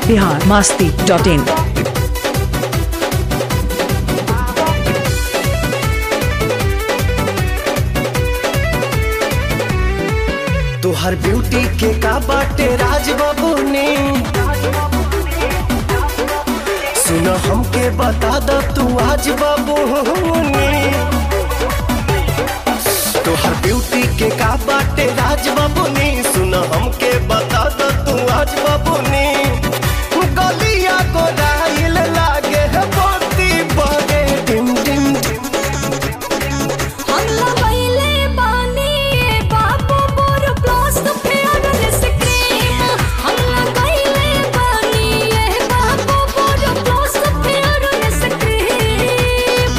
Bihar Masti dot इन तोहर beauty के का बाटे राज बाबू ने सुन हमके बता द तू आज बाबू ने तोहर ब्यूटी के का बाटे राज बाबू ने सुन हमके बता द तू आज बाबू ने गलिया को राइल लागे है मोती बगे डिम डिम डिम हमला पहिले पानी बाबू मोर प्लस फेयर स्क्रीम हमला पहिले पानी बाबू मोर प्लस फेयर स्क्रीम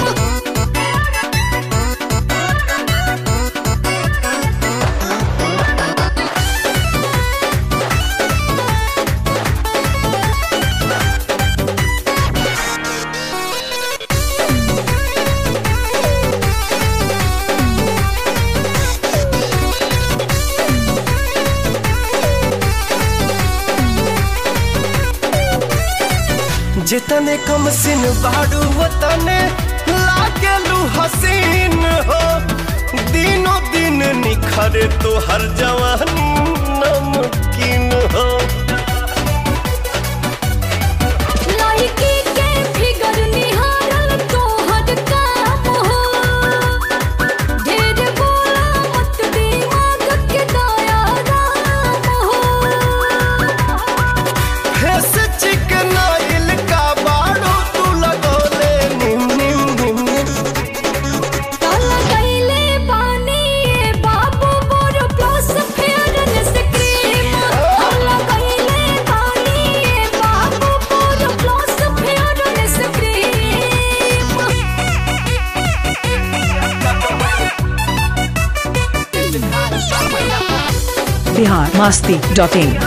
जितने कम सिन बाड़ू वतने लागेलू हसीन हो दिनों दिन निखरे तो हर जवानी नमकीन हो लड़की के फिगर निहारल तोहर काम हो ढेर बोला मत दिमाग के दया राम हो फेस चिकनाइल का बाड़ू तू लगोले निम निम निम निम काला कैले पानी बाबू मोर प्लस फेयर स्क्रीम काला कैले पानी बाबू मोर प्लस फेयर स्क्रीम बिहार मास्ती डॉट इन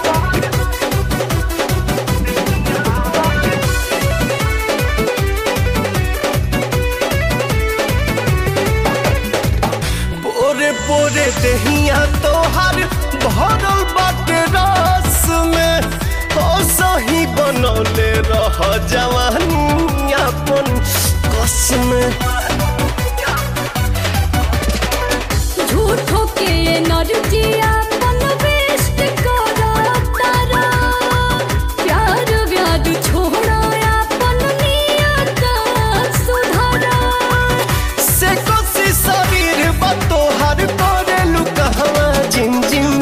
पोरे पोरे दहिया तोहर भरल बाटे रस में ओ सही बनौले रह जवानी अपन कस में झूठो के नरजिया मन वेस्ट करा तारा प्यार व्याद छोड़ा अपन नियत सुधारा से कोसी शरीर बा तोहर करे लुकहवा जिम जिम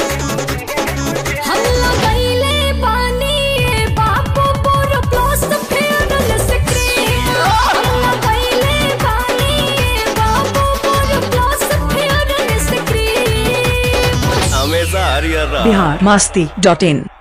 हम लगैले पानी बापू मोर प्लस फेयर स्क्रीम हम लगैले पानी बापू मोर प्लस फेयर स्क्रीम हमेशा हरियर रह बिहार मास्ती डॉट इन